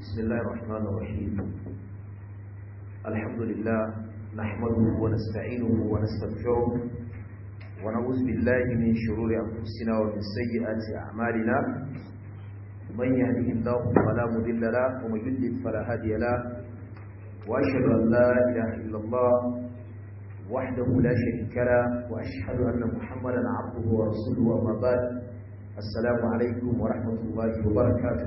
بسم الله الرحمن الرحيم الحمد لله نحمده ونستعينه ونستغفره ونعوذ بالله من شرور أنفسنا ومن سيئات أعمالنا من يهده الله فلا مضل له ومن يضلل فلا هادي له وأشهد أن لا إله إلا الله وحده لا شريك له وأشهد أن محمدا عبده ورسوله أما بعد السلام عليكم ورحمة الله وبركاته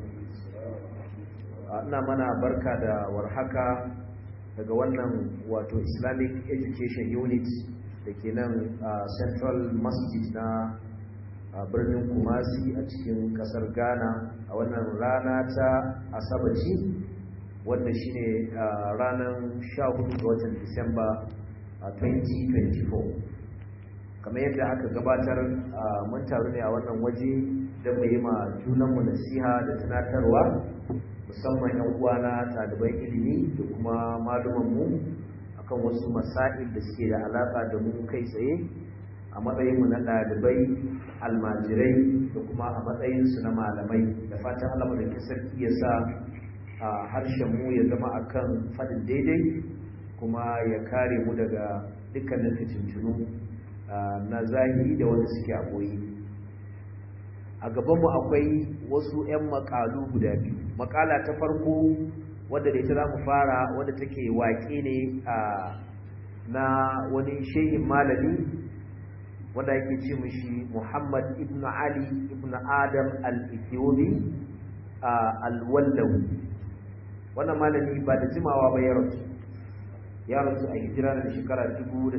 ina mana barka da warhaka daga wannan wato islamic education unit da ke nan central masjid na birnin kumasi a cikin kasar ghana a wannan rana ta asabaci wanda shine ranar 14 ga watan disamba 2024 kamar yadda aka gabatar mun taru ne a wannan waje don mu yi ma junanmu nasiha da tunatarwa musamman yan uwana ɗaliban ilimi da kuma malumanmu akan wasu masail da suke da alaƙa da mu kai tsaye a matsayinmu na ɗalibai almajirai da kuma a matsayinsu na malamai da fatan Allah da sarki ya sa a harshen mu ya zama akan faɗin daidai kuma ya kare mu daga dukkanin fitintunu na zahiri da wanda suke a boye a gabanmu akwai wasu 'yan makalu guda biyu makala ta farko wadda da ita za mu fara wadda take waƙe ne na wani shehin malami wanda yake ce mushi muhammad ibn ali ibn adam al-ethiopi al-wallawi wannan malami ba da jimawa ba ya rasu ya rasu a hijira da shekara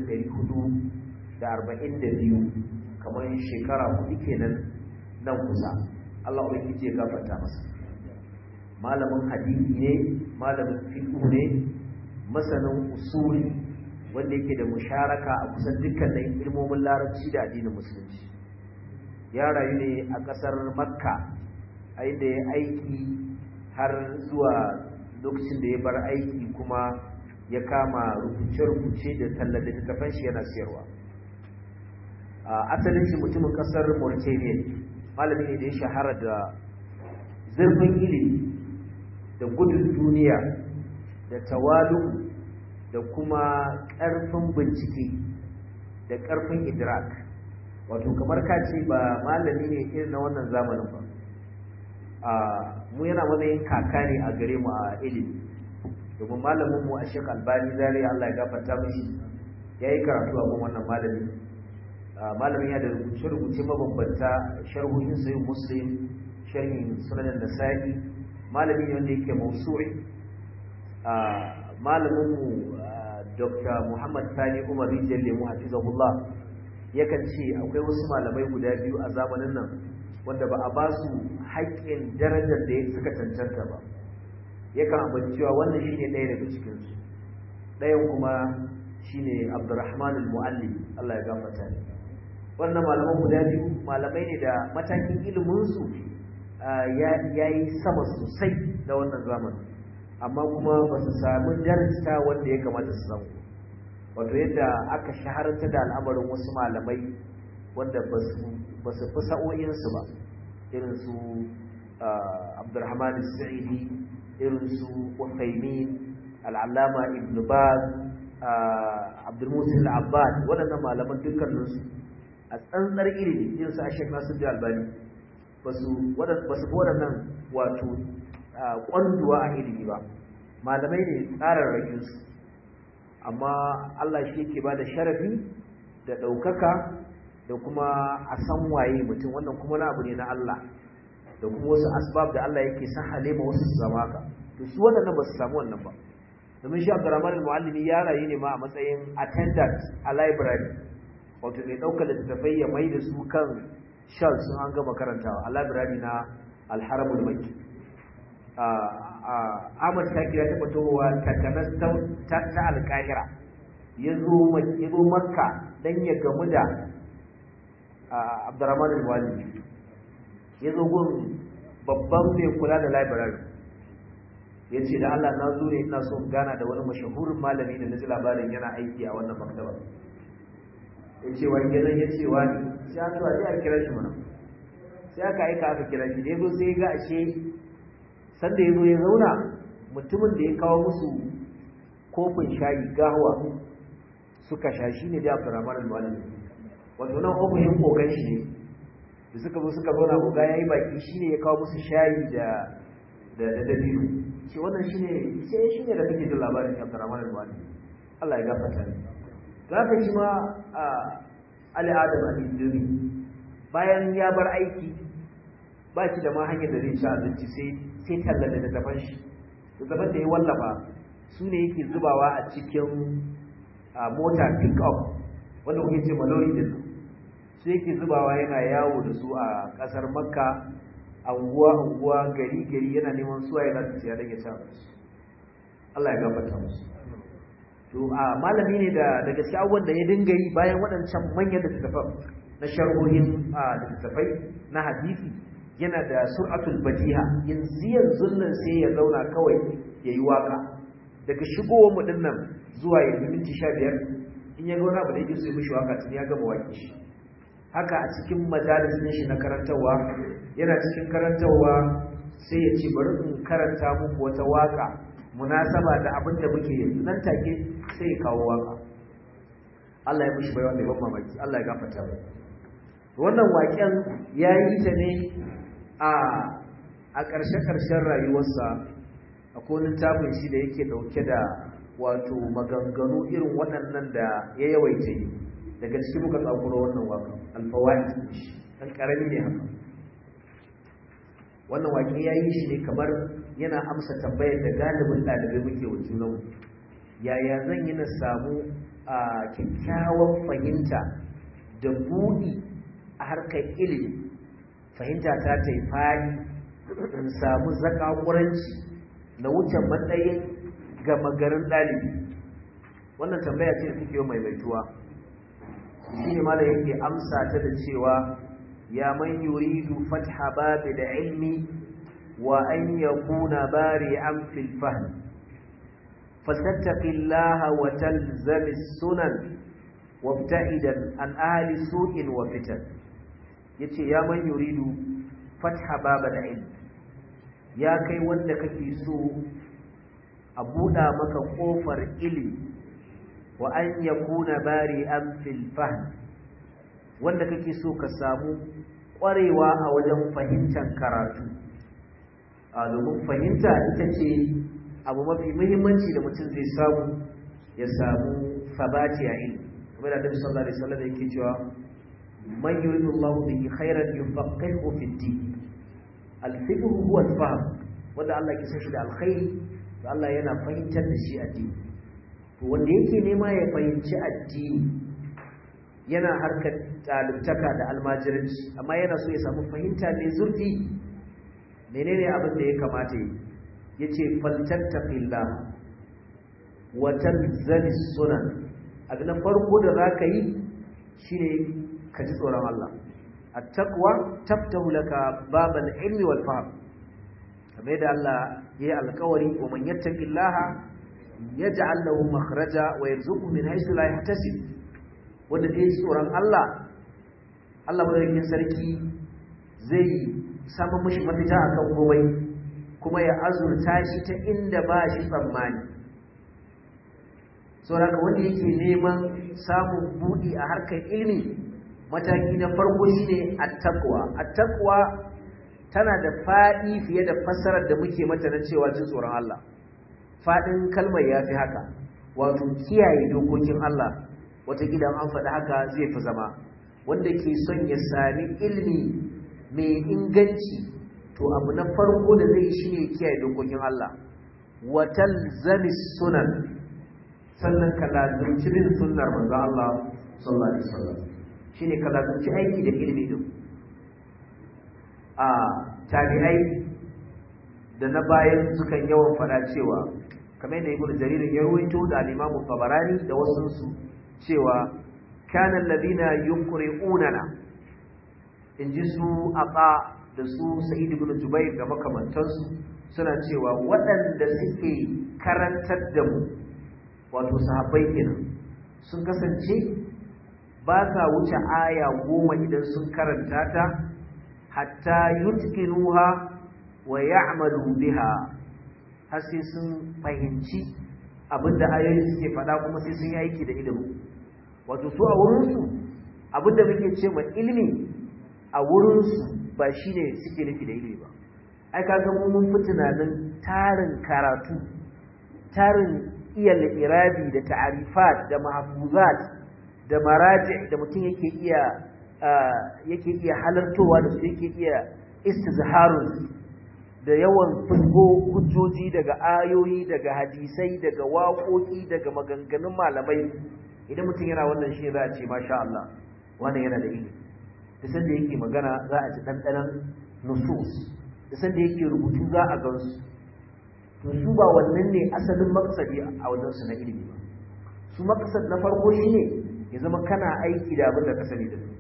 442 kamar shekara hudu kenan nan kusa Allah ubangiji ya gafarta masa malamin hadisi ne malamin fiqh ne masanin usuli wanda yake da musharaka a kusan dukkanin ilmomin larabci da addinin musulunci ya rayu ne a ƙasar makka a inda ya aiki har zuwa lokacin da ya bar aiki kuma ya kama rubuce-rubuce da tallar da littattafan shi yana siyarwa asalin shi mutumin ƙasar mauritania malami ne da ya shahara da zurfin ilimi da gudun duniya da tawalu da kuma ƙarfin bincike da ƙarfin idrak wato kamar ka ce ba malami ne irin na wannan zamanin ba a mu yana matsayin kaka ne a gare mu a ilimi domin malamin mu a shek albani zari Allah ya gafarta mishi ya yi karatu a gun wannan malami malamin ya da rubuce-rubuce mabambanta sharhohin sayin muslim sharhin sunanin nasa'i malami ne wanda yake mausu'i malaminmu dr muhammad sani umar rijiyar lemu hafizahullah yakan ce akwai wasu malamai guda biyu a zamanin nan wanda ba a ba su haƙƙin darajar da suka cancanta ba yakan abin cewa wannan shine ɗaya daga cikinsu ɗayan kuma shine abdurrahman al-mu'allim allah ya gafarta ne wannan malaman guda biyu malamai ne da matakin iliminsu ya yi sama sosai da wannan zamanin amma kuma ba su sami darasta wanda ya kamata su samu wato yadda aka shahararta da al'amarin wasu malamai wanda ba su fi sa'o'insu ba irin su abdurrahman sa'idi irin su uthaymin al'allama ibn baz abdulmusin al'abbad waɗannan malaman dukkaninsu a tsantsar ilimi irin su a shek nasu da albani ba su fi waɗannan wato ƙwanduwa a ilimi ba malamai ne tsararrakinsu amma Allah shi ke ba da sharafi da ɗaukaka da kuma a san waye mutum wannan kuma na abu ne na Allah da kuma wasu asbab da Allah yake san halima wasu su zama ka to su waɗannan ba su samu wannan ba domin shi Abdurrahman al-Muallimi ya rayu ne ma a matsayin attendant a library wato mai ɗaukar littattafai ya mai da su kan shal sun an gama karantawa a labirari na alharamul maki ahmad shakir ya taɓa tohowa takanas ta alƙahira ya zo makka don ya gamu da abdurrahman al-wali ya zo gun babban mai kula da labirari ya ce da allah na zo ne ina so gana da wani mashahurin malami da na ji labarin yana aiki a wannan maktaba ya ce wani gidan ya ce wani sai an zuwa sai a kira shi mana sai aka aika aka kira shi da ya zo sai ga ashe sanda ya zo ya zauna mutumin da ya kawo musu kofin shayi gawa suka sha shi ne da abdurrahman al-malami wato nan ofishin kogan shi ne da suka zo suka zauna koga ya yi baki shi ne ya kawo musu shayi da da dabino ce wannan shi ne sai shi ne da kake jin labarin abdurrahman al-malami Allah ya gafarta ne za ka shi ma Ali Adam al-Indiri bayan ya bar aiki ba shi da ma hanyar da zai ci abinci sai sai talla da daban shi daban da ya wallafa su ne yake zubawa a cikin mota pick up wanda kuke ce malori din su yake zubawa yana yawo da su a kasar makka anguwa anguwa gari gari yana neman suwa ya zasu siya don ya ci abinci Allah ya gafarta musu to a malami ne da da gaske abubuwan da ya dinga yi bayan waɗancan manyan littattafan na sharhohin littattafai na hadisi yana da sur'atul badiha yanzu yanzu nan sai ya zauna kawai ya yi waka daga shigowar mu dinnan zuwa yanzu minti sha biyar in ya gauna ba da yake so ya mishi waka tun ya gama waki shi haka a cikin majalis ɗin shi na karantarwa yana cikin karantarwa sai ya ce bari in karanta muku wata waka munasaba da abin da muke yanzu nan take sai ya kawo waka Allah ya mishi baiwa mai ban mamaki Allah ya gafarta mai wannan waken ya yi ta ne a a ƙarshe-ƙarshen rayuwarsa a konin tafin shi da yake ɗauke da wato maganganu irin waɗannan da ya yawaita yi daga cikin muka tsakuro wannan waka alfawai ɗan ƙarami ne haka wannan waƙe ya yi shi ne kamar yana amsa tambayar da galibin ɗalibai muke wa junanmu yaya zan yi na samu a kyakkyawan fahimta da buɗi a harkar ilimi fahimta ta ta yi fari in samu zakakuranci na wuce matsayin gama garin ɗalibi wannan tambaya ce da take yau mai maituwa shi ne mala yake amsa ta da cewa ya man yuridu fatha babi da ilmi wa an yakuna bari'an fil fahm fastattaqillaha wa talzami sunan wabta'idan an ahli su'in wa fitan yace ya man yuridu fatha baba da ilmi ya kai wanda kake so a buɗa maka ƙofar ilimi wa an yakuna bari'an fil fahm wanda kake so ka samu ƙwarewa a wajen fahimtar karatu a domin fahimta ita ce abu mafi muhimmanci da mutum zai samu ya samu sabati a ilimi kamar da Annabi sallallahu alaihi wasallam yake cewa man yuridu Allahu bihi khairan yufaqihu fi din al-fiqh huwa al-fahm wanda Allah ke san shi da alkhairi to Allah yana fahimtar da shi addini to wanda yake nema ya fahimci addini yana harkar ɗalibtaka da almajiranci amma yana so ya samu fahimta mai zurfi menene abin da ya kamata yi yace faltattaqillah wa talzami sunan abin na farko da zaka yi shine ka ji tsoron Allah at-taqwa taftahu laka babal ilmi wal fahm kamar da Allah yayi alƙawari wa man yattaqillaha yaj'al lahu makhraja wa yarzuqhu min haythu la yahtasib wanda zai tsoron Allah Allah madaukakin sarki zai samu mishi mafita akan komai kuma ya azurta shi ta inda ba shi tsammani saboda wanda yake neman samun buɗi a harkar ilimi mataki na farko shine at-taqwa at-taqwa tana da faɗi fiye da fassarar da muke mata na cewa jin tsoron Allah faɗin kalmar yafi haka wato kiyaye dokokin Allah wata gidan an faɗi haka zai fi zama wanda ke son ya sami ilimi mai inganci to abu na farko da zai shi ne kiyaye dokokin Allah watal zami sunan sannan ka lazumci bin sunnar manzo Allah sallallahu alaihi wasallam shine ka lazumci aiki da ilimi din a tabi'ai da na bayan sukan yawan fada cewa kamar da ibnu jarir ya ruwaito da al-imam tabarani da wasu su cewa kana alladhina yuqri'unana inji su aqa da su sa'id ibn jubair da makamantansu suna cewa waɗanda suke karantar da mu wato sahabbai kenan sun kasance ba sa wuce aya goma idan sun karanta ta hatta yutqinuha wa ya'malu biha har sai sun fahimci abinda ayoyi suke faɗa kuma sai sun yi aiki da ilimi wato su a wurinsu abinda muke ce ma ilimi a wurinsu ba shine suke nufi da ilimi ba ai kaga mu mun fi tunanin tarin karatu tarin iya irabi da ta'arifat da mahfuzat da maraji da mutum yake iya yake iya halartowa da su yake iya istizharun da yawan fulgo hujjoji daga ayoyi daga hadisai daga waƙoƙi daga maganganun malamai idan mutum yana wannan shi za a ce masha Allah wannan yana da ilimi da sanda yake magana za a ji ɗanɗanon nusus da sanda yake rubutu za a gansu to su ba wannan ne asalin maksadi a wajensu na ilimi ba su maksad na farko shi ne ya zama kana aiki da abin da ka sani da su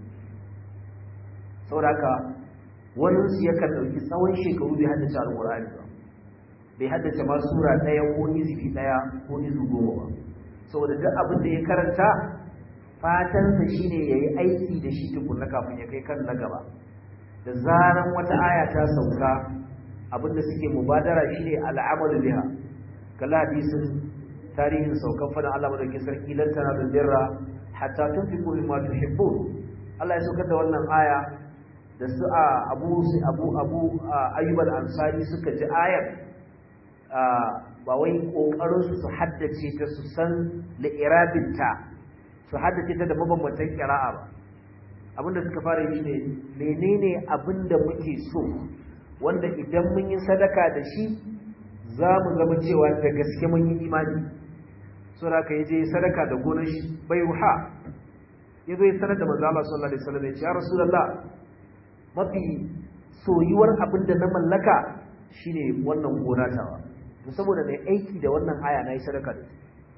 saboda haka wani su yakan ɗauki tsawon shekaru bai haddace alƙur'ani ba bai haddace ma sura ɗaya ko izifi ɗaya ko izu goma ba saboda duk abin da ya karanta fatansa shine ya yi aiki da shi tukunna kafin ya kai kan na gaba da zaran wata aya ta sauka abin da suke mubadara shine al'amalu biha kalla hadisin tarihin saukan fadan Allah madaukakin sarki lan tanalu birra hatta tunfiqu mimma tuhibbun Allah ya saukar da wannan aya da su a abu abu abu ayyub al-ansari suka ji ayar ba wai kokarin su su haddace ta su san li'irabinta su haddace ta da mabambantan qira'a ba abinda suka fara yi ne menene abinda muke so wanda idan mun yi sadaka da shi za mu zama cewa da gaske mun yi imani sura ka yaje sadaka da gonar shi bai ruha yazo ya sanar da manzo Allah sallallahu alaihi wasallam ya ce ya rasulullah mafi soyuwar abin da na mallaka shine wannan gona tawa to saboda mai aiki da wannan aya na yi sadaka da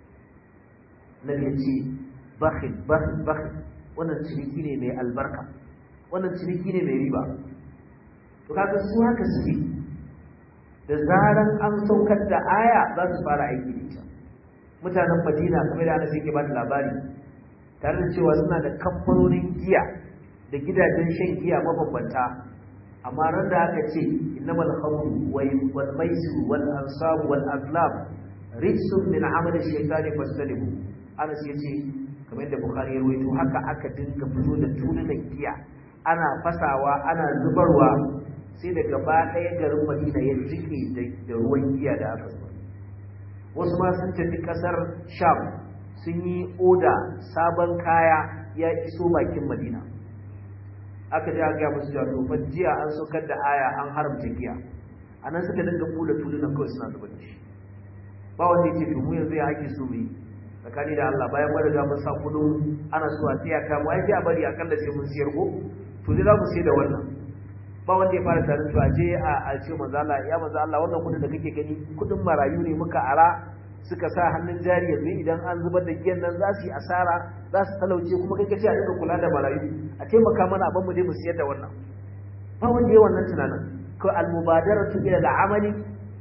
nan ya ce bakhil bakhil bakhil wannan ciniki ne mai albarka wannan ciniki ne mai riba to kaga su haka suke da zaran an saukar da aya za su fara aiki da ita mutanen Madina kamar da Anas yake ba da labari tare da cewa suna da kamfanonin giya da gidajen shan giya mabambanta amma ran da aka ce innamal khamru wal maisir wal ansab wal azlam rijsun min amal ash-shaytani fastanibu Anas yace kamar da Bukhari ya rawaito haka aka dinga fito da tulunan giya ana fasawa ana zubarwa sai da gaba ɗaya garin Madina ya jike da ruwan giya da aka zuba wasu ma sun tafi kasar Sham sun yi oda sabon kaya ya iso bakin Madina aka ji aka gaya musu cewa to jiya an saukar da aya an haramta giya anan suka dinga kula tulunan kawai suna zubar da shi ba wanda yake to mu yanzu ya ake so mu yi tsakani da Allah bayan mun riga mun sa kudin ana so a tsaya ka mu ai sai a bari akalla sai mun siyar ko to dai za mu sai da wannan ba wanda ya fara tarin to a je a a ce manzo Allah ya manzo Allah wannan kudin da kake gani kudin marayu ne muka ara suka sa hannun jari yanzu idan an zubar da giyan nan za su yi asara za su talauce kuma kai kace a dinga kula da marayu a taimaka mana abin mu dai mu siyar da wannan ba wanda ya wannan tunanin ko al-mubadaratu ila al-amali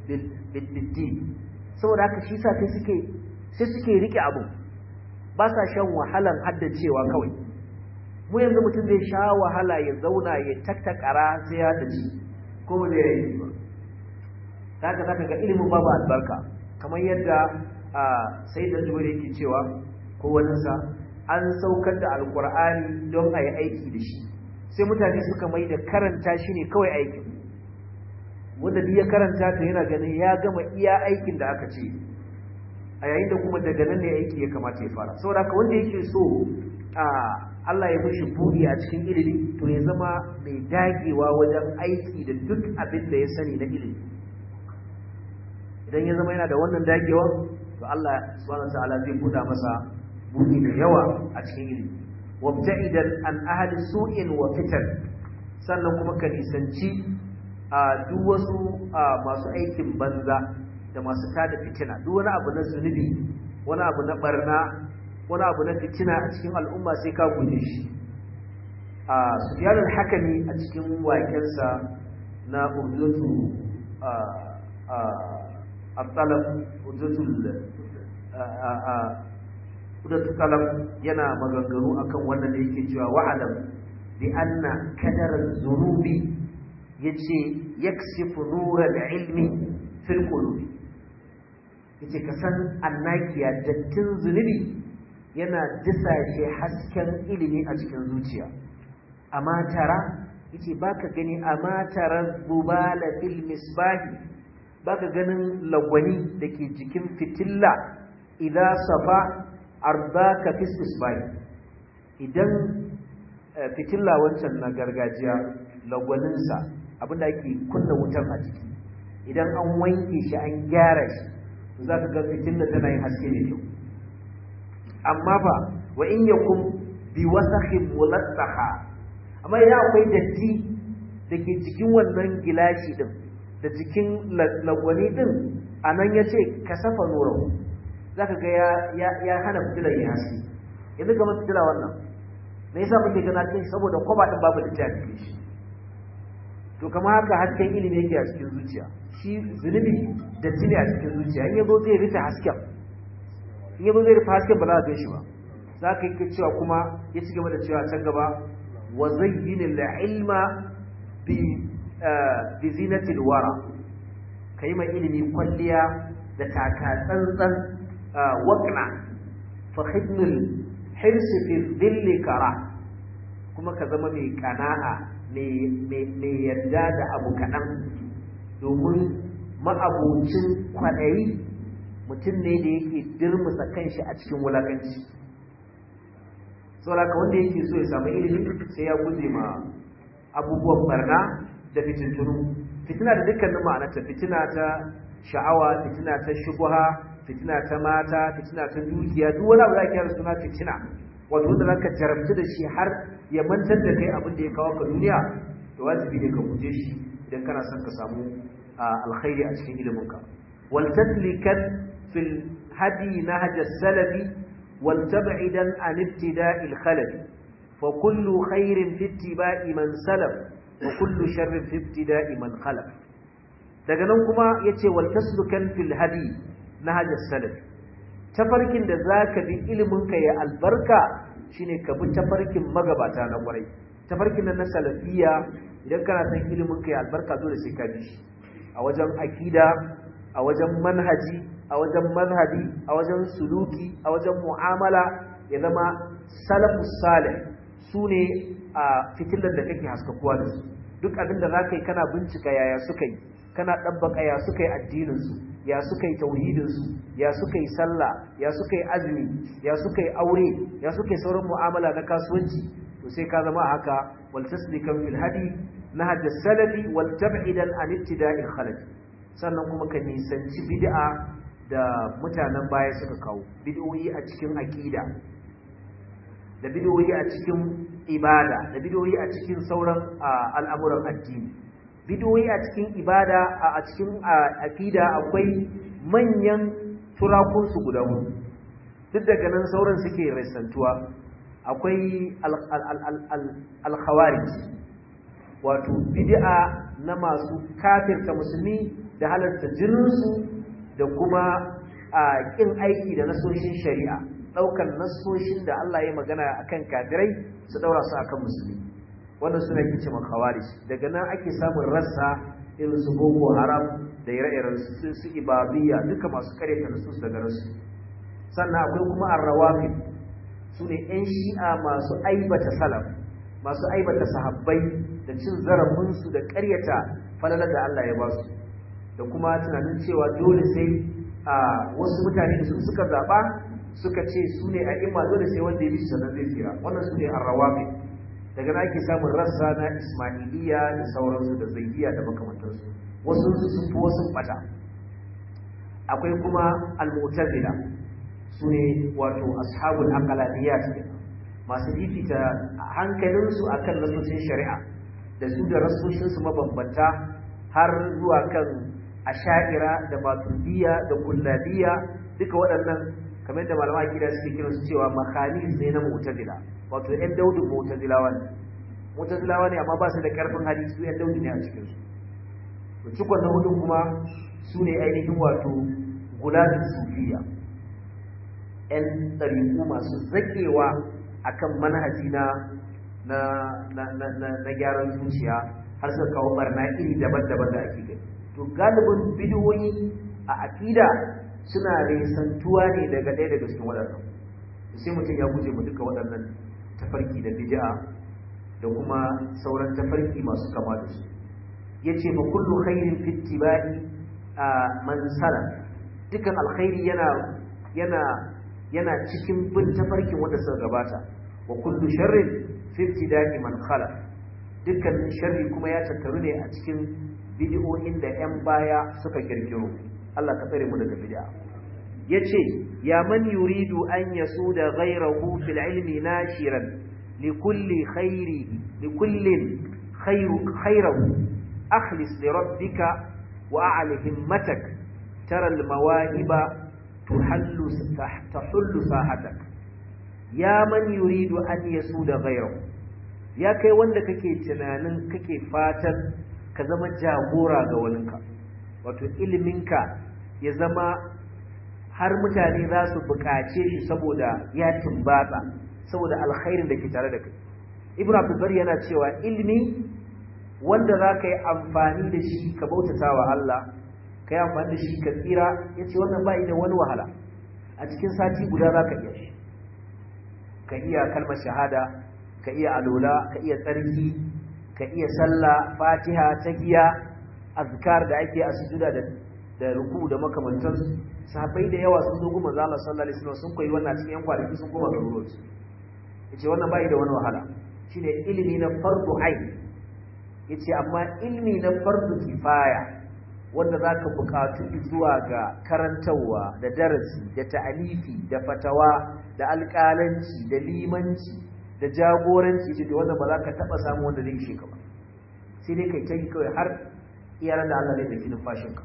bil saboda haka shi sa sai suke sai suke rike abu ba sa shan wahalan haddacewa kawai mu yanzu mutum zai sha wahala ya zauna ya taktakara sai ya dace ko ba zai yi ba haka zaka ga ilimin babu albarka kamar yadda sai da zuwa yake cewa ko waninsa an saukar da alkur'ani don a yi aiki da shi sai mutane suka mai da karanta shi ne kawai aikin wanda duk ya karanta ta yana ganin ya gama iya aikin da aka ce a yayin da kuma daga nan ne aiki ya kamata ya fara saboda haka wanda yake so a Allah ya mishi buɗi a cikin ilimi to ya zama mai dagewa wajen aiki da duk abin da ya sani na ilimi idan ya zama yana da wannan dagewa to Allah subhanahu wataala zai buɗa masa buɗi da yawa a cikin ilimi wabta'idan an ahli su'in wa fitan sannan kuma ka nisanci a duk wasu masu aikin banza da masu tada fitina duk wani abu na zunubi wani abu na barna wani abu na fitina a cikin al'umma sai ka guje shi a sufyanul hakami a cikin wakensa na urdutu a talab urdutul urdutul talab yana maganganu akan wannan da yake cewa wa'alam bi anna kadar zunubi yace yaksifu nural ilmi fil qulubi yace ka san annakiya dattin zunubi yana disashe hasken ilimi a cikin zuciya amma tara yace baka gani amma tara zubala fil misbahi baka ganin lagwani dake jikin fitilla idza safa ardaka fis misbahi idan fitilla wancan na gargajiya lagwaninsa abinda ake kunna wutar a ciki idan an wanke shi an gyara shi za ka ga fitilla tana yin haske ne kyau amma fa wa in yakum bi wasakhin mulattaha amma idan akwai datti da ke cikin wannan gilashi din da cikin lagwani din a nan ya ce ka safa nura za ka ga ya hana fitilar ya haske yanzu ga fitila wannan me yasa muke gana cikin saboda kwaba din babu da cikin shi to kamar haka hasken ilimi yake a cikin zuciya shi zunubi da tuni a cikin zuciya in yazo zai rufe hasken in yazo zai rufe hasken ba za ka shi ba za ka yi cewa kuma ya ci gaba da cewa can gaba wa zayyin ilma bi bi zinatil wara kai mai ilimi kwalliya da taka tsantsan waqna fa khidnul hirsi fi dhilli kara kuma ka zama mai kana'a mai yarda da abu kaɗan domin ma'abocin kwaɗayi mutum ne da yake dirmusa kanshi a cikin wulakanci sauraka wanda yake so ya samu ilimi sai ya guje ma abubuwan barna da fitintunu fitina da dukkanin ma'anarta fitina ta sha'awa fitina ta shubuha fitina ta mata fitina ta dukiya duk wani abu da ake yara suna fitina wato wanda zaka jarabtu da shi har ya mantar da kai abin da ya kawo ka duniya to wajibi ne ka guje shi idan kana son ka samu alkhairi a cikin ilimin ka wal taslikan fil hadi nahj as-salafi wal tab'idan an ibtida'i al-khalaf fa kullu khairin fi ittiba'i man salaf wa kullu sharrin fi ibtida'i man khalaf daga nan kuma yace wal taslukan fil hadi nahj as-salafi tafarkin da za ka bi iliminka ya albarka shine ka bi tafarkin magabata na kwarai tafarkin nan na salafiya idan kana son iliminka ya albarka dole sai ka bi shi a wajen akida a wajen manhaji a wajen manhaji a wajen suluki a wajen mu'amala ya zama salafus salih su ne a fitilar da kake haskakuwa da su duk abin da za ka yi kana bincika yaya suka yi kana ɗabbaka ya suka yi addininsu ya suka yi tauhidinsu ya suka yi sallah ya suka yi azumi ya suka yi aure ya suka yi sauran mu'amala na kasuwanci to sai ka zama haka wal taslikan fil hadi nahaj salafi wal tab'idan an ibtida'il khalaf sannan kuma ka nisanci bid'a da mutanen baya suka kawo bid'o'i a cikin aqida da bid'o'i a cikin ibada da bid'o'i a cikin sauran al'amuran addini bidiyoyi a cikin ibada a cikin akida akwai manyan turakunsu guda hudu duk daga nan sauran suke resantuwa akwai alkhawarij wato bid'a na masu kafirta musulmi da halarta jininsu da kuma a kin aiki da nasoshin shari'a ɗaukar nasoshin da Allah ya magana akan kafirai su ɗaura su akan musulmi wannan suna yin ce makhawarij daga nan ake samun rassa irin su boko haram da ire-iren su su ibadiyya duka masu karyata nusus daga rasu sannan akwai kuma arrawafi su ne yan shi'a masu aibata salaf masu aibata sahabbai da cin zarafinsu da karyata falalar da Allah ya ba su da kuma tunanin cewa dole sai a wasu mutane da su suka zaɓa suka ce su ne a imma dole sai wanda ya bi sannan zai tsira wannan su ne arrawafi daga na ake samun rassa na ismailiyya da sauransu da zaidiya da makamantarsu wasu sun fi wasu bata akwai kuma al-mu'tazila su ne wato ashabul aqlaniyat masu fifita hankalinsu akan nasoshin shari'a da su da rasoshinsu mabambanta har zuwa kan asha'ira da maturidiyya da kullabiyya duka waɗannan kamar da malama gida suke kiransu cewa makhalis ne na mu'tazila wato ‘yan daudin mutazilawa ne mutazilawa ne amma ba su da ƙarfin hali su ‘yan daudin ne a cikinsu to cikon na hudun kuma su ne ainihin wato guladin sufiya ‘yan ɗariƙu masu zaƙewa a kan manhaji na na gyaran zuciya har suka kawo barna iri daban-daban da ake gani to galibin bidiyoyi a aqida suna resantuwa ne daga ɗaya daga cikin waɗannan sai mutum ya guje mu duka waɗannan tafarki da bid'a da kuma sauran tafarki masu kama da su yace fa kullu khairin fi ittiba'i man sala dukan alkhairi yana yana yana cikin bin tafarkin wanda suka gabata wa kullu sharrin fi ibtida'i man khala dukkanin sharri kuma ya tattaru ne a cikin bid'o'in da 'yan baya suka kirkiro Allah ka tsare mu daga bid'a yace ya man yuridu an yasuda ghayrahu fil ilmi nashiran likulli khairi likullin khairu khairahu akhlis li rabbika wa a'li himmatak tara al mawahiba tuhallu tahullu sahatak ya man yuridu an yasuda ghayrahu ya kai wanda kake tunanin kake fatan ka zama jagora ga waninka wato iliminka ya zama har mutane za su buƙace shi saboda ya tumbatsa saboda alkhairin da ke tare da kai ibn abdulbar yana cewa ilimi wanda za ka yi amfani da shi ka bautata wa Allah ka yi amfani da shi ka tsira ya ce wannan ba da wani wahala a cikin sati guda za ka iya shi ka iya kalmar shahada ka iya alola ka iya tsarki ka iya sallah fatiha tahiya azkar da ake a sujuda da da ruku da makamantansu sahabbai da yawa sun zo goma Allah sallallahu alaihi wasallam sun koyi wannan cikin yan kwanaki sun koma garuruwan su yace wannan bai da wani wahala shine ilimi na fardu ain yace amma ilimi na fardu kifaya wanda zaka buƙatu zuwa ga karantawa da darasi da ta'alifi da fatawa da alƙalanci da limanci da jagoranci ce wanda ba za ka taɓa samu wanda zai ishe ka ba sai dai kai ta yi kawai har iyalan da Allah zai ɗauki numfashinka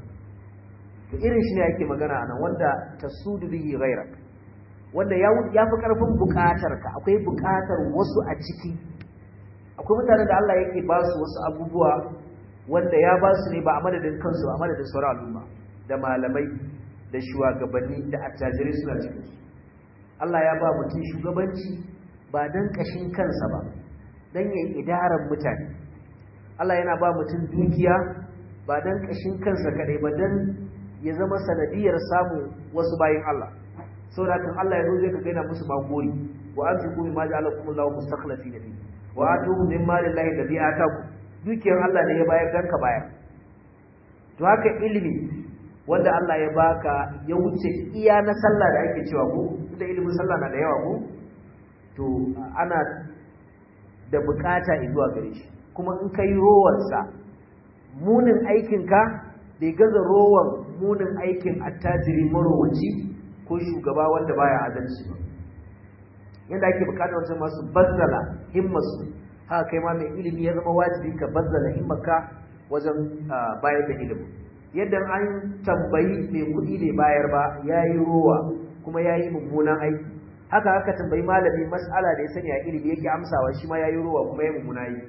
to irin shi ne ake magana anan wanda ta sudu bihi ghairak wanda ya ya fi karfin buƙatar ka akwai buƙatar wasu a ciki akwai mutanen da Allah yake ba su wasu abubuwa wanda ya ba su ne ba a madadin kansu a madadin sauran al'umma da malamai da shugabanni da attajirai suna cikin su Allah ya ba mutum shugabanci ba don ƙashin kansa ba don yin idaran mutane Allah yana ba mutum dukiya ba don ƙashin kansa kaɗai ba don ya zama sanadiyar samun wasu bayan Allah sau da kan Allah ya zo zai ka gaina musu magori wa an fi kuma ma ji Allah kuma lawa mustakhlafi na biyu wa a tuhu min malin lahi da biya ta ku dukiyar Allah ne ya bayar don ka bayar to haka ilimi wanda Allah ya baka ya wuce iya na sallah da ake cewa ko da ilimin sallah na da yawa ko to ana da bukata zuwa gare shi kuma in kai rowarsa munin aikinka bai gaza rowan munin aikin attajiri marowaci ko shugaba wanda baya adalci ba yadda ake bukatar wancan masu bazzala himmasu haka kai ma mai ilimi ya zama wajibi ka bazzala himmaka wajen bayar da ilimi yadda an tambayi mai kuɗi ne bayar ba ya yi rowa kuma ya yi mummunan aiki haka aka tambayi malami mas'ala da ya sani a ilimi yake amsawa shi ma yayi ruwa kuma ya mummuna yi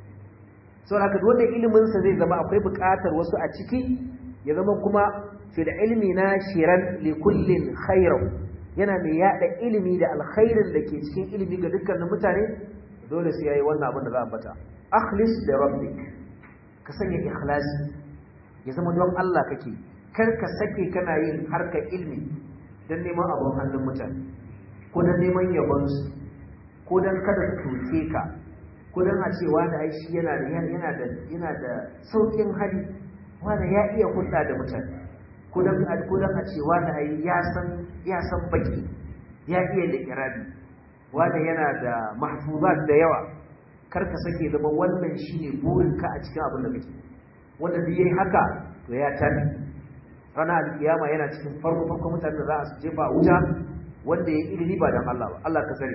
saboda haka wanda ilimin sa zai zama akwai buƙatar wasu a ciki ya zama kuma fil ilmi nashiran li kullin khairu yana mai yada ilimi da alkhairin da ke cikin ilimi ga dukkanin mutane dole sai yayi wannan abin da za a bata akhlis li rabbik ka sanya ikhlasi ya zama don Allah kake kar ka sake kana yin harkar ilmi dan neman abun hannun mutane ko don neman yabonsu ko don kada su toke ka ko don a ce wani ai shi yana da yana da yana da saukin hali wani ya iya hulɗa da mutane ko don ko don a ce wani ai ya san ya san baki ya iya da irabi wani yana da mahfuzat da yawa kar ka sake zama wannan shine burinka a cikin abin da kake wanda duk yayi haka to ya tabi ranar alkiyama yana cikin farko farko mutanen da za a jefa a wuta wanda ya ilimi ba dan Allah ba Allah ka sani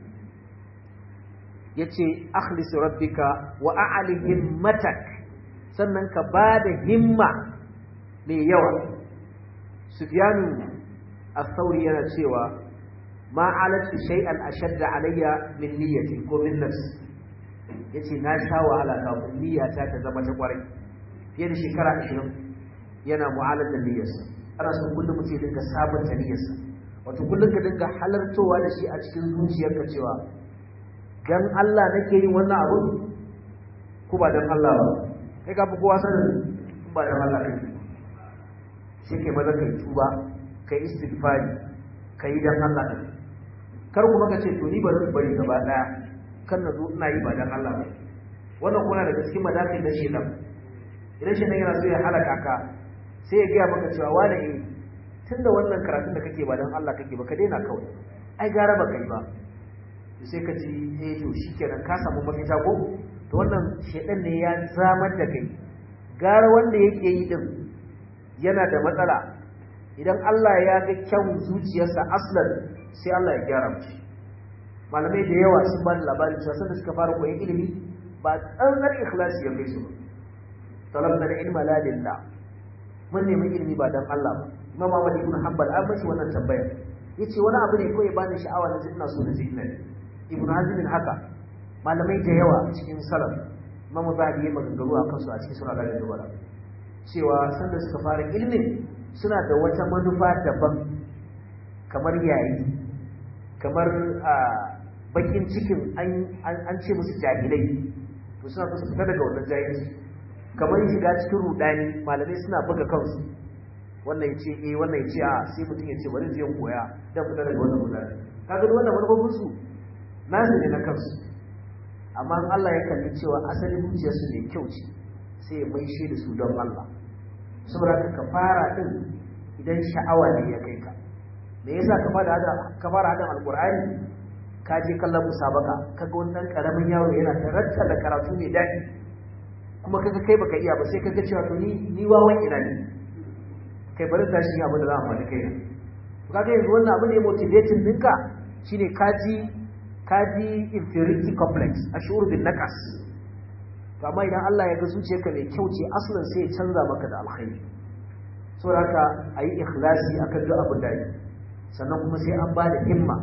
yace akhlis rabbika wa a'li himmatak sannan ka bada himma mai yawa Sufyanu al-Thawri yana cewa ma alatu shay'an ashadda alayya min niyyati ko min nafsi yace na sha wahala kafin niyyata ta zama ta kwarai fiye da shekara 20 yana mu'alar da niyyarsa ana son kullum mutum ya dinga sabunta niyyarsa wato kullum ka dinga halartowa da shi a cikin zuciyarka cewa dan Allah nake yin wannan abu ko ba dan Allah ba kai ka fi kowa sanin in ba dan Allah kai sai kai maza kai tuba kai istighfari kai dan Allah din kar kuma ka ce to ni bari bari gaba daya kan na zo ina yi ba dan Allah ba wannan kuma daga cikin madakin na shedan idan shedan yana so ya halaka ka sai ya gaya maka cewa wani eh tunda wannan karatun da kake ba dan Allah kake ba ka daina kawai ai gara ba kai ba sai ka ji eh to shikenan ka samu mafita ko to wannan shedan ne ya zamar da kai gara wanda yake yi din yana da matsala idan Allah ya ga kyau zuciyarsa aslan sai Allah ya gyara mu malamai da yawa sun ba da labarin cewa sanda suka fara koyon ilimi ba tsantsar ikhlasi ya kai su ba talabna ilma la lillah mun nemi ilimi ba dan Allah ba Imam Ahmad ibn Hanbal an mashi wannan tambaya yace wani abu ne ko ya bani sha'awa na ina so na je ina Ibn Hazm haka malamai da yawa cikin salaf Imam Zahabi ya maganganu a kansu a cikin sura da dubara cewa sanda suka fara ilimin suna da wata manufa daban kamar yayi kamar bakin cikin an ce musu jahilai to suna so su fita daga wannan jahilci kamar shiga cikin rudani malamai suna buga kansu wannan yace eh wannan yace a sai mutum yace bari zai koya dan fita daga wannan rudani kaga wannan manufofin su nasu ne na kansu amma Allah ya kalli cewa asalin zuciyarsu ne kyau ce sai ya maishe da su don Allah saboda ka fara din idan sha'awa ne ya kai ka me yasa ka fara hada ka fara hada alqur'ani ka je kallon musabaka kaga wannan karamin yaro yana taratta da karatu mai dadi kuma kaga kai baka iya ba sai kaga cewa to ni ni wawan ina ne kai bari da shi abin da za mu faɗi kai to kaga yanzu wannan abin da ya motivating dinka shine kaji kaji inferiority complex ashur bin naqas to amma idan Allah ya ga zuciyarka mai kyau ce aslan sai ya canza maka da alkhairi saboda haka ayi ikhlasi akan duk abin da yi sannan kuma sai an ba da himma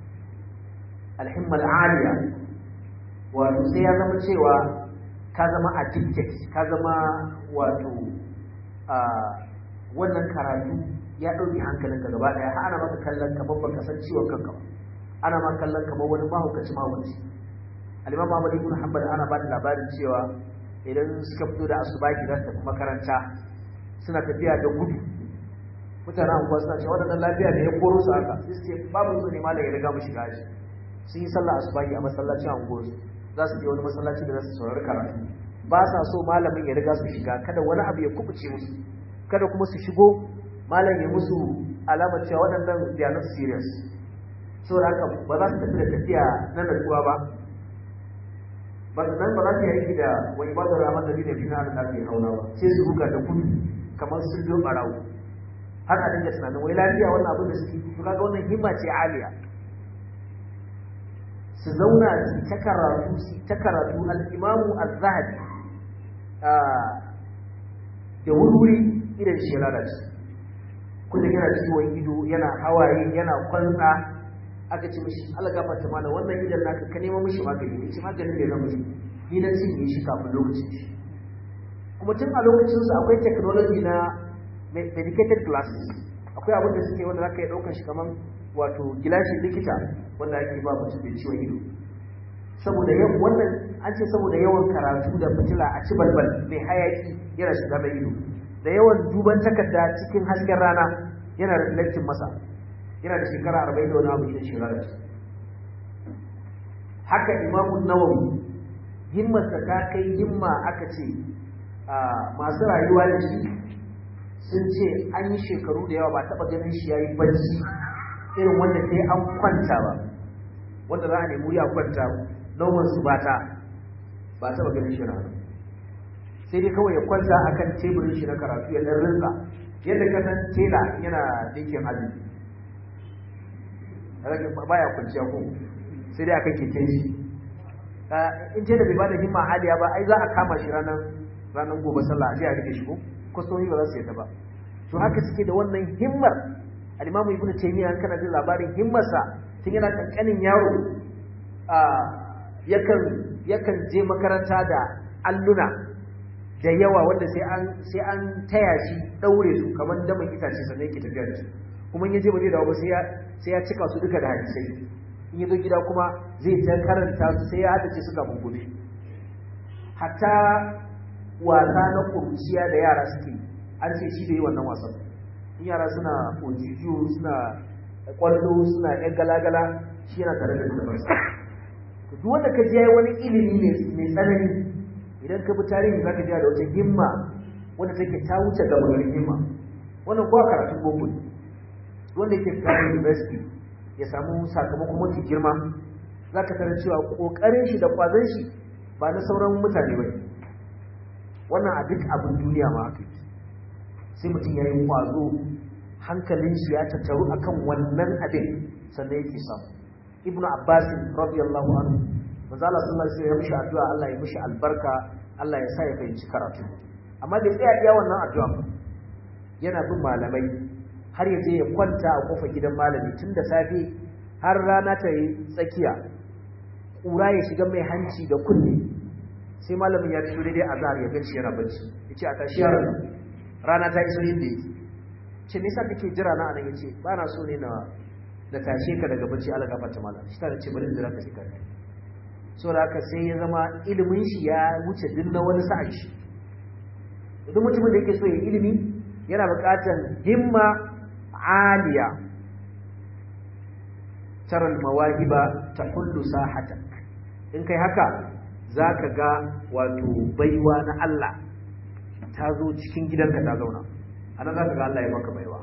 alhimma al'aliya wato sai ya zama cewa ka zama addicted ka zama wato wannan karatu ya ɗauki hankalinka gaba ɗaya har ana maka kallon kamar baka san ciwon kanka ba ana ma kallon kamar wani mahaukaci mahaukaci al-imam Ahmad ibn Hanbal ana ba da labarin cewa idan suka fito da asubahi za su tafi makaranta suna tafiya da gudu mutanen anguwa suna cewa waɗannan lafiya da ya koro su haka sai su ce babu su ne malam ya riga mu shiga shi sun yi sallah asubahi a masallacin anguwar su za su je wani masallaci da za su saurari karatu ba sa so malamin ya riga su shiga kada wani abu ya kubuce musu kada kuma su shigo malam ya musu alamar cewa waɗannan they are not serious saboda haka ba za su tafi da tafiya na natsuwa ba ba su nan ba za su yi aiki da wa ibadar rahman da bine fina da ke hauna ba sai su buga da kudu kamar sun jo barawo har a dinga tunanin wai lafiya wannan abin da suke to kaga wannan himma ce aliya su zauna su ta karatu su ta karatu al-imamu az-zahabi da wuri idan shi lalace kullum yana ciwon ido yana hawaye yana kwantsa aka ce mishi Allah gafarta mana wannan idan naka ka nemo mishi magani ne ce maganin da zama ni na cinye shi kafin lokacin shi kuma tun a lokacin su akwai technology na medicated glasses akwai abin da suke wanda zaka yi daukar shi kaman wato gilashin likita wanda ake ba mutum da ciwon ido saboda yawan wannan an ce saboda yawan karatu da fitila a ci balbal mai hayaki yana shiga mai ido da yawan duban takarda cikin hasken rana yana reflecting masa yana da shekara arba'in da wani abu idan shekara da haka imamu nawawi himmarsa ta kai himma aka ce masu rayuwa da shi sun ce an yi shekaru da yawa ba taɓa ganin shi ya yi bacci irin wanda sai an kwanta ba wanda za a nemi wuri a kwanta nauman su ba ta ba taɓa ganin shi na sai dai kawai ya kwanta akan teburin shi na karatu ya ɗan rinsa yadda ka san tela yana dinkin azumi baya kwanciya ko sai dai akan keken shi in ce da bai bada himma aliya ba ai za a kama shi ranar ranar gobe sallah a je a rike shi ko kwastomi ba za su yadda ba to haka suke da wannan himmar al-imamu ibnu taymiya kana jin labarin himmarsa tun yana kankanin yaro yakan yakan je makaranta da alluna da yawa wanda sai an sai an taya shi daure su kamar daman itace sannan yake tafiya da su kuma in ya je ba zai dawo ba sai ya sai ya cika su duka da hadisai in ya zo gida kuma zai ta karanta su sai ya haddace su kafin gobe hatta wasa na kurciya da yara suke an ce shi da yi wannan wasan in yara suna ojijiyo suna kwallo suna yan galagala shi yana tare da littafansa duk wanda ka ji yayi wani ilimi mai tsanani idan ka bi tarihi za ka ji da wata himma wanda take ta wuce gaba garin himma wannan kuwa karatun boko ne wanda yake fita university ya samu sakamakon mafi girma za ka tarar cewa ƙoƙarin shi da ƙwazon shi ba na sauran mutane ba wannan a duk abin duniya ma haka sai mutum ya yi ƙwazo hankalin shi ya tattaru akan wannan abin sannan yake samu ibnu abbas radiyallahu anhu manzo Allah sallallahu alaihi wasallam ya mishi addu'a Allah ya mishi albarka Allah ya sa ya fahimci karatu amma bai tsaya iya wannan addu'a yana bin malamai har ya je ya kwanta a kofar gidan malami tun da safe har rana ta yi tsakiya ƙura ya shiga mai hanci da kunne sai malamin ya fito daidai azhar ya ganci yana bacci ya ce a tashi yaron rana ta iso yin da yake ce me yasa kake jira na anan yace ba na so ne na na tashe ka daga bacci Allah gafarta malam shi ta ce bari in jira ka shi kai so da haka sai ya zama ilimin shi ya wuce duk na wani sa'a shi duk mutumin da yake so ya ilimi yana buƙatar himma aliya taral mawahiba tahullu sahatak in kai haka zaka ga wato baiwa na Allah ta zo cikin gidanka ta zauna anan zaka ga Allah ya maka baiwa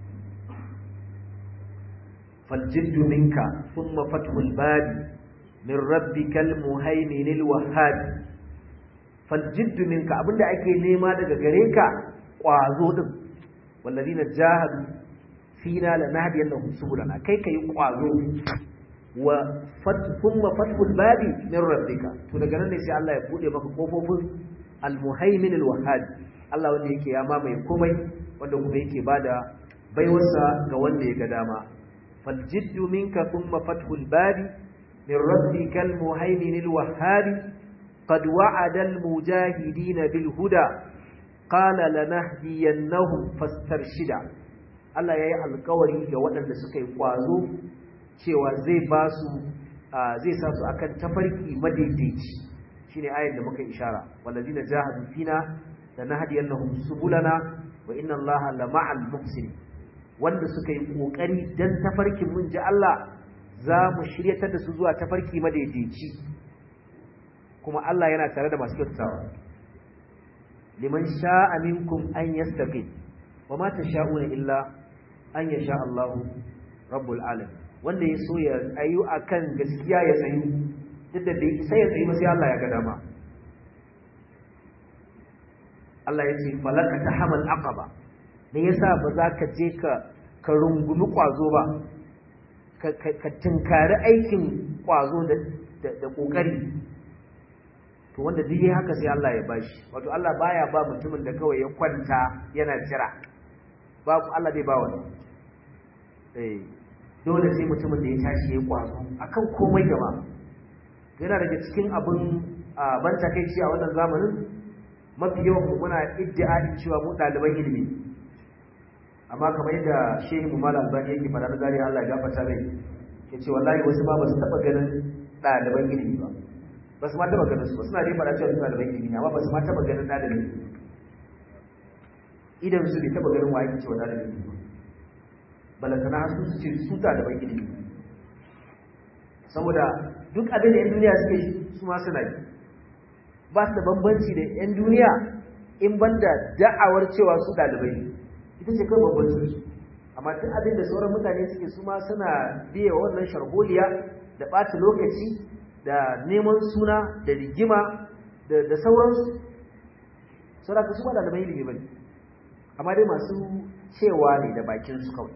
فالجد منك ثم فتح الباب من ربك المهيمن الوهاب فالجد منك abinda ake nema daga gare ka kwazo din walladina jahadu fina lanahdiyannahum subulana kai kai kwazo wa thumma fathul babi min rabbika to daga nan ne sai Allah ya bude maka kofofin almuhaimin alwahhab Allah wanda yake ya mamaye komai wanda kuma yake bada baiwarsa ga wanda ya ga dama فالجد منك ثم فتح الباب من ربك المهيمن الوهاب قد وعد المجاهدين بالهدى قال لنهدينهم فاسترشدا Allah ya yi alkawari ga waɗanda suka yi ƙwazo cewa zai ba su zai sa su akan tafarki madaidaici shine ayar da muka ishara wallazina jahadu fina lanahdiyannahum subulana wa inna Allaha lama'al muhsinin wanda suka yi kokari dan tafarkin mun ji Allah za mu shiryatar da su zuwa tafarki madaidaici kuma Allah yana tare da masu kyautawa liman sha'a minkum an yastaqim wa ma tasha'una illa an yasha Allah rabbul alamin wanda ya so ya ayu akan gaskiya ya tsayu duk da bai sai ya tsayu ba sai Allah ya ga dama Allah ya ce falaka tahamal aqaba me yasa ba za ka je ka ka rungumi kwazo ba ka tunkari aikin kwazo da kokari to wanda duk yayi haka sai Allah ya bashi wato Allah baya ba mutumin da kawai ya kwanta yana jira ba Allah bai ba wani eh dole sai mutumin da ya tashi ya kwazo akan komai gaba yana daga cikin abin ban takeici a wannan zamanin mafi yawan mu muna iddia'in cewa mu ɗaliban ilimi amma kamar yadda shehu mu malam albani yake fara da zariya Allah ya gafarta mai yace wallahi wasu ba su taba ganin ɗaliban ilimi ba ba su ma taba ganin su ba suna dai fara cewa suna ɗaliban ilimi amma ba su ma taba ganin ɗalibin ilimi idan su bai taba ganin wa yake cewa ɗalibin ilimi ba balantana har su ce su ɗaliban ilimi saboda duk abin da 'yan duniya suke su ma suna yi ba su da bambanci da 'yan duniya in banda da'awar cewa su ɗalibai ita ce kawai bambancin su amma duk abin da sauran mutane suke su ma suna biya wannan sharholiya da ɓata lokaci da neman suna da rigima da sauransu saboda su ba ɗalibai ilimi ba ne amma dai masu cewa ne da bakinsu kawai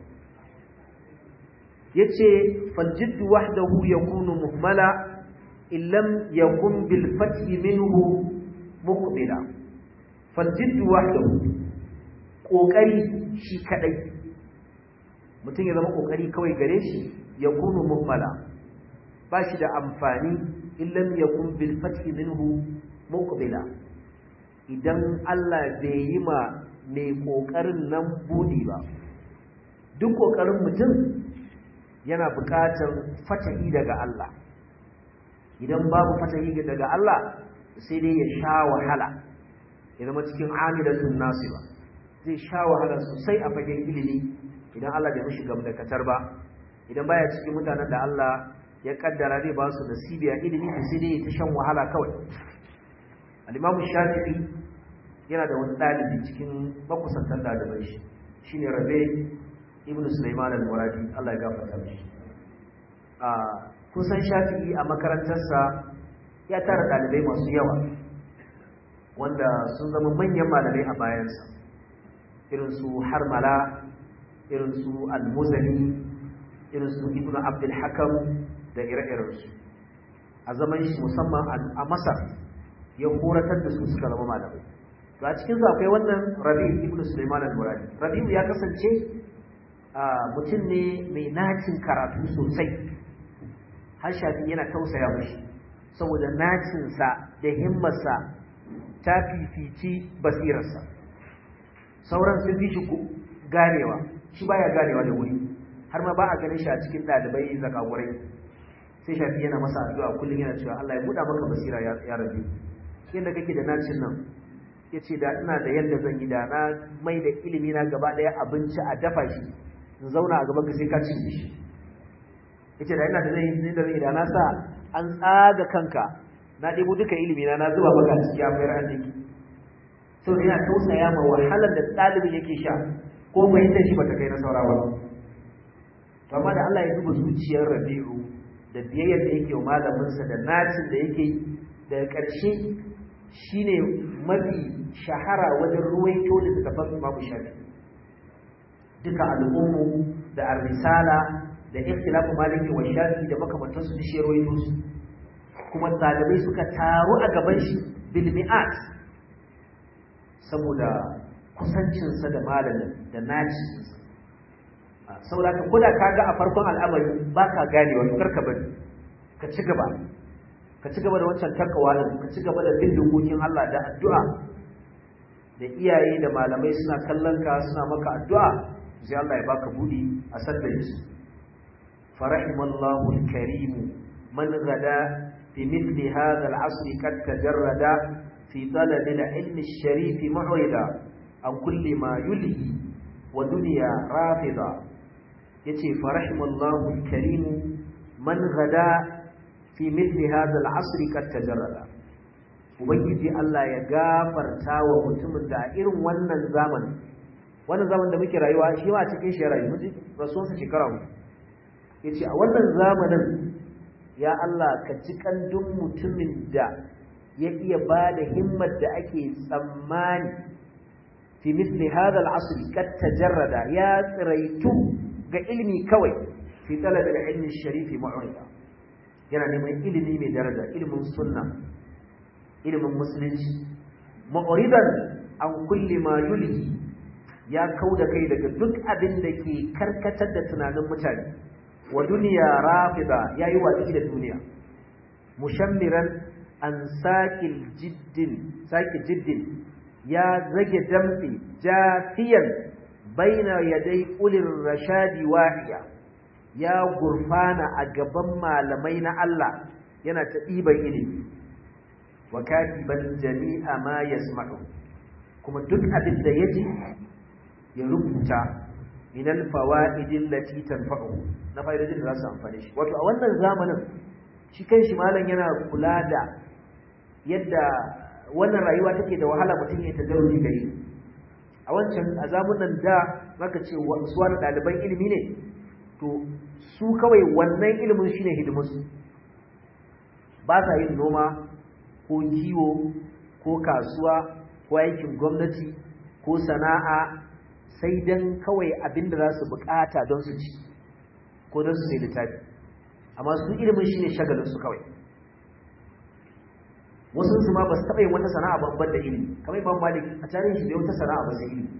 ya ce faljiddu wahdahu yakunu muhmala illam yakun bil fathi minhu muqbila faljiddu wahdahu kokari shi kadai mutum ya zama kokari kawai gare shi yakunu muhmala ba shi da amfani illam yakun bil fathi minhu muqbila idan Allah bai yi ma mai kokarin nan budi ba duk kokarin mutum yana buƙatar fatahi daga Allah idan babu fatahi daga Allah sai dai ya sha wahala ya zama cikin amilatun nasiba zai sha wahala sosai a fagen ilimi idan Allah bai mishi gamdakatar ba idan baya cikin mutanen da Allah ya kaddara zai ba su nasibi a ilimi sai dai ta shan wahala kawai al-Imam Shafi'i yana da wani dalibi cikin makusantan daliban shi shine Rabi ibn Sulaiman al-Muradi Allah ya gafarta mishi a kusan Shafi'i a makarantarsa ya tara dalibai masu yawa wanda sun zama manyan malamai a bayansa irin su Harmala irin su Al-Muzani irin su Ibn Abdul Hakam da ire-irensu a zaman shi musamman a Masar ya horatar da su suka zama malamai to a cikin su akwai wannan Rabi ibn Sulaiman al-Muradi Rabi ya kasance mutum ne mai nacin karatu sosai har shafi yana tausaya mashi saboda nacinsa da himmarsa ta fifici basirarsa sauran sun fi shi ganewa shi baya ganewa da wuri har ma ba a ganin shi a cikin ɗalibai zakagurai sai shafi yana masa addu'a kullum yana cewa Allah ya buɗa maka basira ya rabe yadda kake da nacin nan ya ce da ina da yadda zan yi da na mai da ilimi na gaba ɗaya abinci a dafa shi in zauna a gaban ka sai ka cinye shi ya ce da ina da zan yi da zan yi da na sa an tsaga kanka na ɗebo duka ilimi na na zuba maka ciki a mayar arziki sau da yana tausaya ma wahalar da ɗalibin yake sha ko fahimtar shi bata kai na saura ba to amma da Allah ya zuba zuciyar Rabi'u da biyayyar da yake wa malaminsa da nacin da yake daga ƙarshe shine mafi shahara wajen ruwaito da tafan Imam Shafi duka al'ummu da ar-risala da ikhtilafu maliki wa shafi da makamantansu da shi ruwaito su kuma ɗalibai suka taru a gaban shi bil mi'at saboda kusancinsa da malamin da naci saboda ka koda ka ga a farkon al'amari ba ka gane wato karka bari ka ci gaba ka ci gaba da wancan takawa din ka ci gaba da bin dokokin Allah da addu'a da iyaye da malamai suna kallon ka suna maka addu'a sai Allah ya baka budi a sadda su farahimallahu al-karim man gada fi mithli hadha al-'asr qad tajarrada fi talab al-ilm al-sharif mu'rida an kulli ma yulhi wa dunya rafida yace farahimallahu al-karim man gada fi mithli hadha al-'asr qad tajarrada ubangiji Allah ya gafarta wa mutumin da irin wannan zamanin wannan zaman da muke rayuwa shi ma cikin shi rayu muji rasuwan sa shekara mu yace a wannan zamanin ya Allah ka ji kandun mutumin da ya iya bada himmar da ake tsammani fi mithli hadha al-'asr qad tajarrada ya tsiraitu ga ilimi kawai fi talab al-ilmi sharifi mu'rida yana neman ilimi mai daraja ilimin sunna ilimin musulunci mu'ridan an kulli ma yulhi ya kauda kai daga duk abin da ke karkatar da tunanin mutane wa duniya rafida yayi watsi da duniya mushammiran an saqil jiddin saqi jiddin ya zage damtsi jafiyan baina yaday ulir rashadi wahiya ya gurfana a gaban malamai na Allah yana ta ɗiban ilimi wa katiban jami'a ma yasma'u kuma duk abin da yaji ya rubuta min al-fawaidil lati tanfa'u na fa'idojin da za su amfane shi wato a wannan zamanin shi kanshi malam yana kula da yadda wannan rayuwa take da wahala mutum ya tadarruji gari a wancan a zamanin da maka ce su wani ɗaliban ilimi ne to su kawai wannan ilimin shine hidimarsu ba sa yin noma ko kiwo ko kasuwa ko aikin gwamnati ko sana'a sai dan kawai abin da za su bukata don su ci ko don su sai littafi amma su ilimin shine shagalinsu kawai wasu su ma ba su taɓa yin wata sana'a babban da ilimi kamar imam malik a tarihin shi bai wata sana'a ba sai ilimi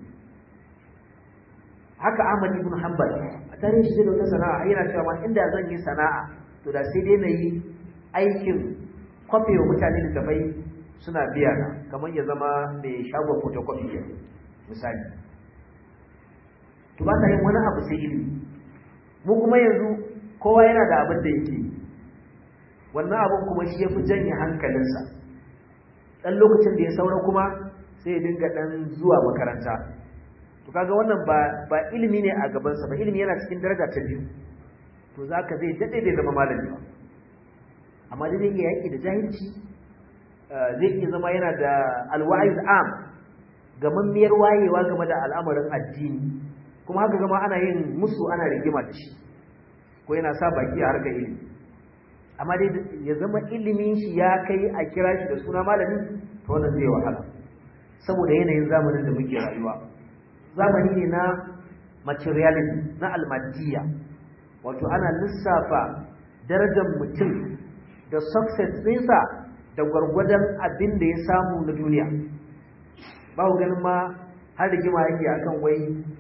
haka ahmad ibn hanbal a tarihin shi bai wata sana'a yana cewa ma inda zan yi sana'a to da sai dai na yi aikin kwafe wa mutane da tafai suna biya na kamar ya zama mai shagon photocopy ya misali to ba ta yin wani abu sai ilimi mu kuma yanzu kowa yana da abin da yake wannan abin kuma shi ya fi janye hankalinsa dan lokacin da ya saura kuma sai ya dinga dan zuwa makaranta to kaga wannan ba ba ilimi ne a gaban sa ba ilimi yana cikin daraja ta biyu to zaka zai dade bai zama malami ba amma dai yake yaki da jahilci zai iya zama yana da alwa'iz am gamammiyar wayewa game da al'amarin addini kuma haka zama ana yin musu ana rigima da shi ko yana sa baki a harkar ilimi amma dai ya zama ilimin shi ya kai a kira shi da suna malami to wannan zai wahala saboda yanayin zamanin da muke rayuwa zamani ne na materialism na almadiyya wato ana lissafa darajar mutum da success ɗinsa da gwargwadon abin da ya samu na duniya ba ku ganin ma har rigima yake akan wai